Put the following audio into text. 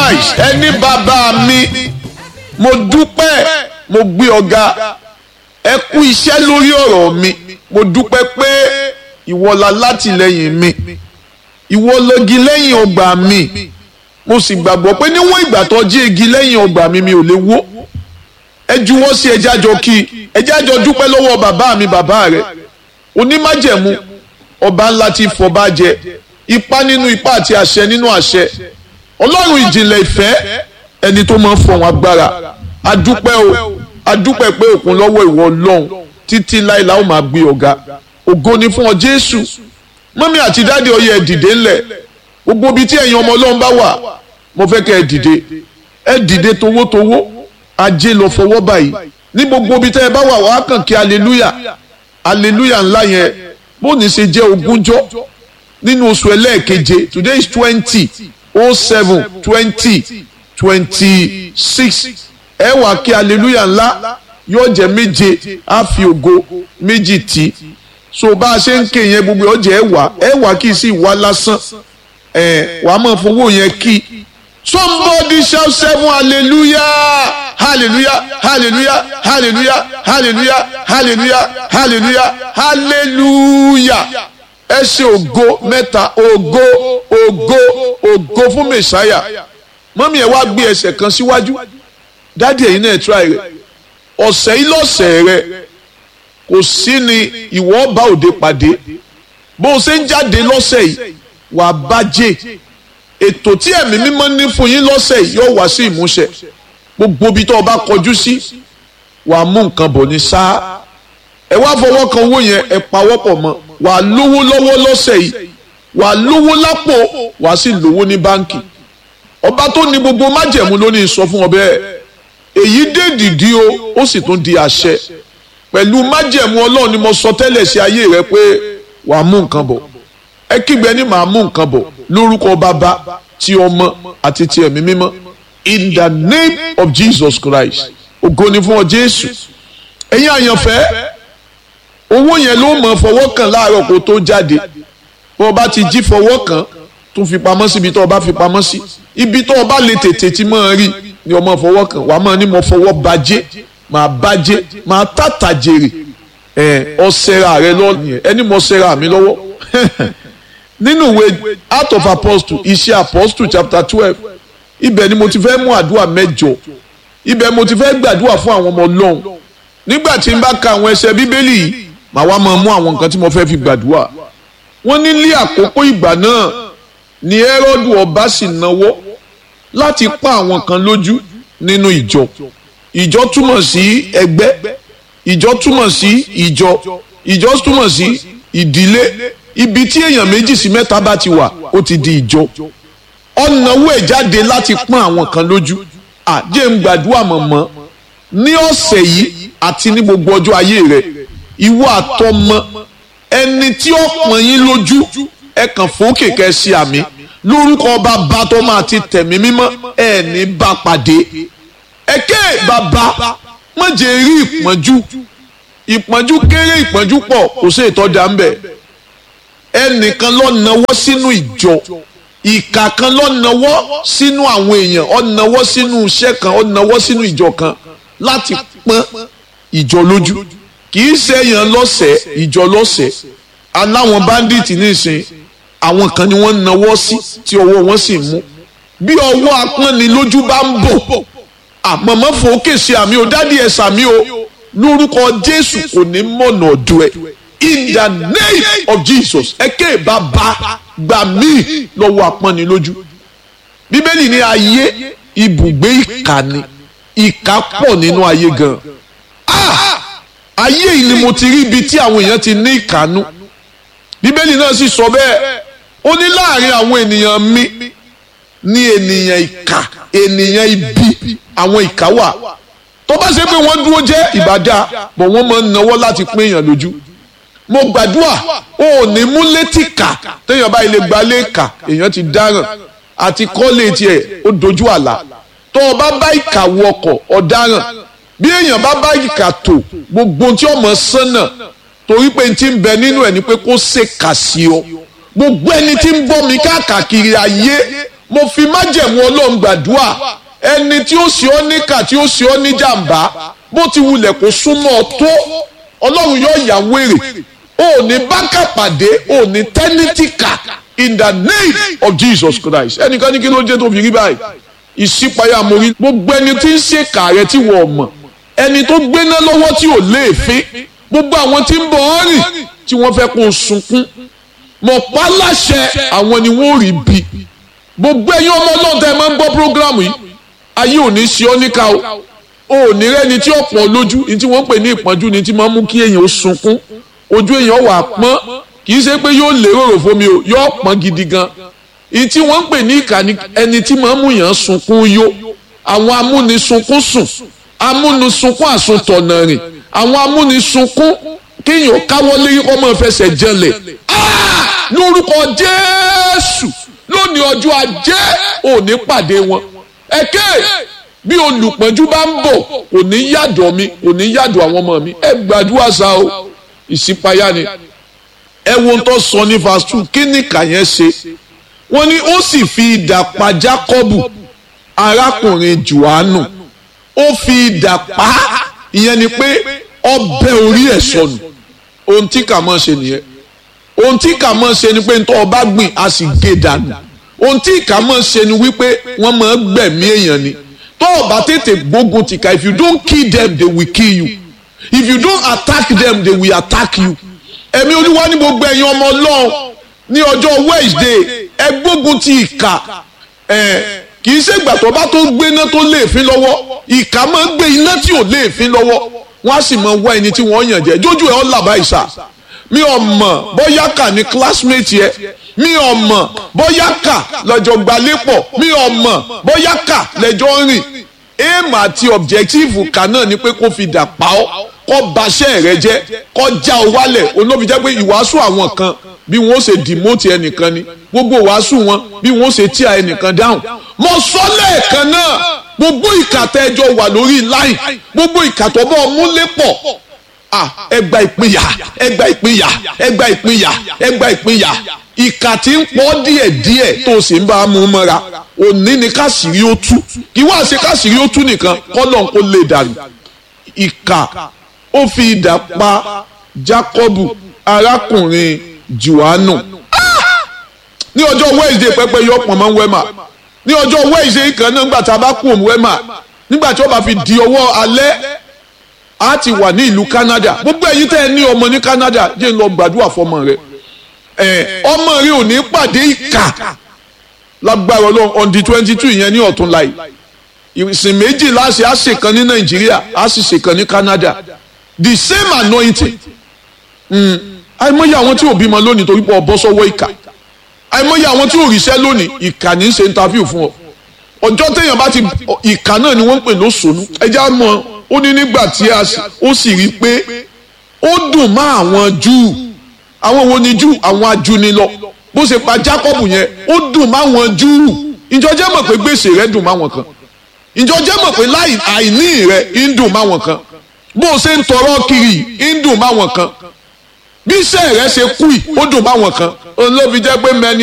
Christ ẹni bàbá mi mo dúpẹ́ mo gbé ọ̀gá ẹ kú iṣẹ́ lórí ọ̀rọ̀ mi mo dúpẹ́ pé ìwọ la látìlẹ́yìn mi ìwọ lọ́gi lẹ́yìn ọgbà mi mo sì gbàgbọ́ pé níwọ̀n ìgbà tó jí igi lẹ́yìn ọgbà mi mi ò lè wó ẹ juwọ́ sí ẹjẹ́ àjọ kí ẹjẹ́ àjọ dúpẹ́ lọ́wọ́ bàbá mi bàbá rẹ onímájẹ̀mú ọba ńlá tí fọba jẹ ipá nínú ipá àti àṣẹ nínú àṣẹ ọlọ́run ìjìnlẹ̀ ìfẹ́ ẹni tó máa ń fọ̀hún agbára adúpẹ́ o adúpẹ́ pé òkun lọ́wọ́ ìwọ ọlọ́run títí láìla ó máa gbé ọ̀gá ògo ni fún ọ jésù mọ́mí àti dáàdi ọyẹ ẹ dìde ńlẹ̀ gbogbo ibi tí ẹ̀yin ọmọ ọlọ́run bá wà mo fẹ́ kẹ́ ẹ dìde ẹ dìde towótowó ajé lọ fọwọ́ báyìí ní gbogbo ibi tẹ́ ẹ bá wà wàá kàn kí aleluya aleluya ńlá yẹn bó ní ṣe jẹ́ ogúnjọ́ nínú oṣù ẹlẹ́ẹ̀keje today is twenty oh seven twenty twenty six ẹ wà kí aleluya ńlá yóò jẹ́ méje á fi ògo méjì tì so bá a ṣe ń ké yẹn gbogbo ọjà ẹ wà ẹ wà kí sí ìwà lásán ẹ wà á máa fowó yẹn kí somebody shout seven hallelujah hallelujah hallelujah hallelujah hallelujah hallelujah hallelujah hallelujah ẹ ṣe ògo mẹ́ta ògo ògo ògo fún mẹ̀sáyà mọ́mí ẹ̀ wá gbé ẹsẹ̀ kan síwájú dádì ẹ̀yin náà try rẹ̀ ọ̀sẹ̀ yìí lọ́sẹ̀ rẹ̀ kò sí ni ìwọ bá òde pàdé bó o ṣe ń jáde lọ́sẹ̀ yìí wàá bàjẹ́ ètò tí ẹ̀mí mímọ́ ní fún yín lọ́sẹ̀ yìí yóò wá sí ìmúṣẹ gbogbo ibi tó o bá kọjú sí wàá mú nǹkan bọ̀ ní sáà ẹ wá fọwọ́ kan owó yẹn ẹ pawọ́pọ̀ mọ́ wàá lówó lọ́wọ́ lọ́sẹ̀ yìí wàá lówó lápò wàá sì lówó ní báǹkì ọba tó ní gbogbo májẹ̀mú ló ní sọ fún ọ bẹ́ẹ̀ èyí dé dìdí o ó sì tún di àṣẹ pẹ̀lú májẹ̀mú ọlọ́run ni mo sọ tẹ́lẹ̀ sí ayé rẹ pé wàá mú nǹkan bọ̀ ẹ kígbe ní màá mú nǹkan bọ̀ lórúkọ bàbá ti ọmọ àti ti ẹ̀mí mímọ́ in the name of Jesus Christ ògo ni fún ọ Jésù ẹ̀yin àyànfẹ́ owó yẹn ló mọ̀ fọwọ́ kàn láàárọ̀ kó tó jáde bó o bá ti jí fọwọ́ kàn tún fi pamọ́ sí ibi tó o bá fi pamọ́ sí ibi tó o bá lè tètè tí máa rí ni o máa fọwọ́ kàn wàá máa ní mo fọwọ́ bàjẹ́ máa bàjẹ́ máa tàtà jèrè ẹ ọsẹra rẹ lọ́ọ̀nìyẹn ẹni mo ṣẹra mi lọ́wọ́ nínú ìwé Acts of Apostles iṣẹ́ Apostles chapter twelve ibẹ̀ ni mo ti fẹ́ mú àdúrà mẹ́jọ ibẹ̀ mo ti fẹ́ gbàdúrà fún àwọn ọmọ Ọlọ́run nígbà tí n bá ka àwọn ẹsẹ̀ bíbélì yìí màá wá máa mú àwọn nǹkan tí mo fẹ́ fi gbàdúrà wọ́n ní ní àkókò ìgbà náà ni Hẹ́rọ́dù ọba sì náwó láti pa àwọn kan lójú nínú ìjọ ìjọ túmọ̀ sí ẹgbẹ́ ìjọ túmọ̀ sí ìjọ ìjọ túmọ̀ sí ìdílé ibi tí èèyàn méjì sí mẹ́ta bá ti wà ó ti di ìjọ ọ̀nàwó ẹ̀ jáde láti pọ́n àwọn kan lójú àjẹ́ ń gbàdúrà mọ̀mọ́ ní ọ̀sẹ̀ yìí àti ní gbogbo ọjọ́ ayé rẹ̀ ìwọ àtọmọ ẹni tí ó pọ́n yín lójú ẹ kàn fòókè kẹ́ sí àmì lórúkọ bàbá tó máa ti tẹ̀mí mímọ́ ẹ̀ ní bá pàdé ẹ̀kẹ́ bàbá má jẹ́ rí ìpọ́njú ìpọ́njú kéré ìpọ́njú pọ̀ kò sí ìtọ́jà ń bẹ̀ ẹnìkan ló nawọ́ sínú ìjọ ìkà kan ló nawọ́ sínú àwọn èèyàn ó nawọ́ sínú iṣẹ́ kan ó nawọ́ sínú ìjọ kan láti pọ́n ìjọ lójú kì í ṣe èèyàn lọ́sẹ̀ ìjọ lọ́sẹ̀ aláwọn báńdíìtì nísìn àwọn kan ni wọ́n nawọ́ sí tí ọwọ́ wọn sì mú bí ọwọ́ apọ́nilójú bá ń bọ̀ àmọ̀mọ́ fòókè sí àmì ò dádì ẹ̀ sàmì o lórúkọ Jésù kò ní mọ̀nà ọ̀dọ̀ ẹ̀ in the name of Jesus ẹ̀kẹ́ bàbá gbà mí lọ́wọ́ apọ́nilójú bíbélì ní ayé ibùgbé ìkà ni ìkà pọ̀ nínú ayé gan ah ayé yìí ni mo ti rí ibi tí àwọn èèyàn ti ní ìkànnú bíbélì náà sì sọ bẹ́ẹ̀ ó ní láàrin àwọn ènìyàn mi ní ènìyàn ìkà ènìyàn ibi àwọn ìkà wà tó bá ṣe pé wọ́n dúró jẹ́ ìbàdà bọ̀ wọ́n máa ń nawọ́ láti pín èèyàn lójú mo gbàdúrà o ò ní mú létí kà téèyàn bá ilé gbalé kà èèyàn ti dáràn àti kọ́lé tiẹ̀ ó dojú àlà tó o bá bá ìkà wọkọ̀ ọ̀daràn bí èèyàn bá bá ìkà tó gbogbo tí ọmọ sánà torí pé n ti ń bẹ nínú ẹ ni pé kó ṣe kà sí ọ gbogbo ẹni tí ń bọ́ mi káàkiri ayé mo fi májẹ̀mú ọlọ́run gbàdúrà ẹni tí ó ṣe ọ́ níkà tí ó ṣe ọ́ ní jàǹbá bó ti wulẹ̀ kó súnmọ́ ọ tó ọlọ́run yóò yà wèrè ò ní bákà pàdé ò ní tẹ́nítìkà in the name of Jesus Christ ẹnìkan ní kí ló dé tó fi rí báyìí ìṣípayá mo rí gbogbo ẹni tí ń ṣèkà rẹ tí wọ́n mọ̀ ẹni tó gbéná lọ́wọ́ tí ò léèfín gbogbo àwọn tí ń bọ̀ ọ́ rìn tí wọ́n fẹ́ kó o sunkún mọ̀ pa láṣẹ àwọn ni wọ́n rí bí gbogbo ẹ̀yin ọmọ náà tẹ́ ẹ máa ń gbọ́ prógrámù yìí ayé ò ní ṣe ọ́ níkà o ò ní rẹ́ni tí ó pọ̀ lójú ní tí wọ́n ń pè ní ìpọ́njú ni tí máa ń mú kí èèyàn ó sunkún ojú èèyàn wà pọ́n kì í ṣe pé yóò lérò rò fún mi o yóò pọ́n gidi gan ní tí wọ́n ń pè ní ìkà ni ẹni tí máa ń mú yàn sunkún yó àwọn amúnisunkún sùn amúnisunkún àsuntọ̀nà rìn àwọn amúnisunkún kéèyàn káwọ́ lérí kọ́ máa fẹsẹ̀ jẹlẹ̀ lórúkọ Jésù lónìí ọjọ́ ajé òní pàdé wọn ẹ̀kẹ́ bí olùpọ́njú bá ń bọ̀ kò ní yàdọ̀ mi kò ní yàdọ̀ àwọn ọmọ mi ẹ gbàdúrà sá o ìṣípayá ni ẹ wo ń tọ́ sọ ní verse two kí ni kàyẹn ṣe wọ́n ní ó sì fi idà pa Jákọ́bù arákùnrin Jòhánù ó fi idà pa ìyẹn ni pé ọbẹ̀ orí ẹ̀ sọnù ohun tí kà mọ́ ṣe nìyẹn ohun tí kà mọ́ ṣe ni pé ntọ́ ọba gbìn a sì gé dànù ohun tí kà mọ́ ṣe ni wípé wọ́n máa gbẹ̀mí èèyàn ni tó o bá tètè gbógun tìka if you don't kill them they will kill you if you don't attack them they will attack you ẹ̀mí olúwa ní gbogbo ẹ̀yin ọmọ ọlọ́run ní ọjọ́ Wednesday ẹ gbógun ti ìkà ẹ̀ kì í ṣègbà tó bá tó gbéná tó léèfín lọ́wọ́ ìkà máa ń gbé iná tí ò léèfín lọ́wọ́ wọ́n á sì máa wá ẹni tí wọ́n yàn jẹ jójú ẹ̀ ọ́ làbá ìsà mi ò mọ̀ bóyá kà ní classmate yẹ mi ò mọ̀ bóyá kà lọ́jọ́ gbalépọ̀ mi ò mọ̀ bóyá kà lẹ́jọ́ rìn aim àti objective kà náà ni pé kó fi dà pa ọ́ kó baṣẹ́ rẹ jẹ́ kó já ọ wálẹ̀ olóbi jẹ́ pé ìwàásù àwọn kan bí wọ́n ṣe demote ẹnìkan ni gbogbo ìwàásù wọn bí wọ́n ṣe tíya ẹnìkan dáhùn mo sọ lẹ́ẹ̀kan náà gbogbo ìkàtà ẹjọ́ wà lórí line gbogbo ìkàtọ̀ bọ́ múlẹ̀ pọ̀ ah ẹgbà ìpínyà ẹgbà ìpínyà ẹgbà ìpínyà ẹgbà ìpínyà ìkà tí ń pọ̀ díẹ̀díẹ̀ tó o sì ń bá a mú mọ́ra òní ni káṣírí ó tú kí wá ṣe káṣírí ó tú nìkan kọ́lọ̀ kó lè dàrú ìkà ó fi idà pa Jákọ́bù arákùnrin Jòhánù ní ọjọ́ Wednesday pẹ́pẹ́ yọ pọ̀ mọ́ wẹ́mà ní ọjọ́ Wednesday kan náà nígbà tá a bá kú òun wẹ́mà nígbà tí ó bá fi di ọwọ́ alẹ́ a ti wà ní ìlú Canada gbogbo ẹ̀yin tẹ́ ẹ ní ọmọ ní Canada jẹ́ ń lọ gbàdúrà fọmọ rẹ ẹ ọmọ rẹ ò ní pàdé ìkà lágbára Ọlọ́run on the twenty two yẹn ní ọ̀tún láì ìsìn méjì láṣẹ á ṣèkan ní Nàìjíríà á sì ṣèkan ní Canada the same anointing àìmọye àwọn tí ò bímọ lónìí torí pé ọ bọ́ sọ́wọ́ ìkà àìmọye àwọn tí ò ríṣẹ́ lónìí ìkà ní í ṣe interview fún ọ ọjọ́ téèyàn bá ti ìkà náà ni wọ́n ń pè lóṣòónú ẹja mọ́ ó ní nígbà tí ó sì rí i pé ó dùn mọ́ àwọn Júù àwọn wo ni Júù àwọn ajúnilọ bó ṣe pa Jákọ́bù yẹn ó dùn mọ́ àwọn Júù ìjọ jẹ́ mọ̀ pé gbèsè rẹ̀ dùn mọ́ àwọn kan ìjọ jẹ́ mọ̀ pé àìní rẹ̀ ń dùn mọ́ àwọn kan bó ṣe ń tọrọ kiri ń dùn mọ́ àwọn kan bí iṣẹ́ rẹ̀ ṣe kú ì ó dùn mọ́ àwọn kan òun ló fi jẹ́ pé mẹ́ni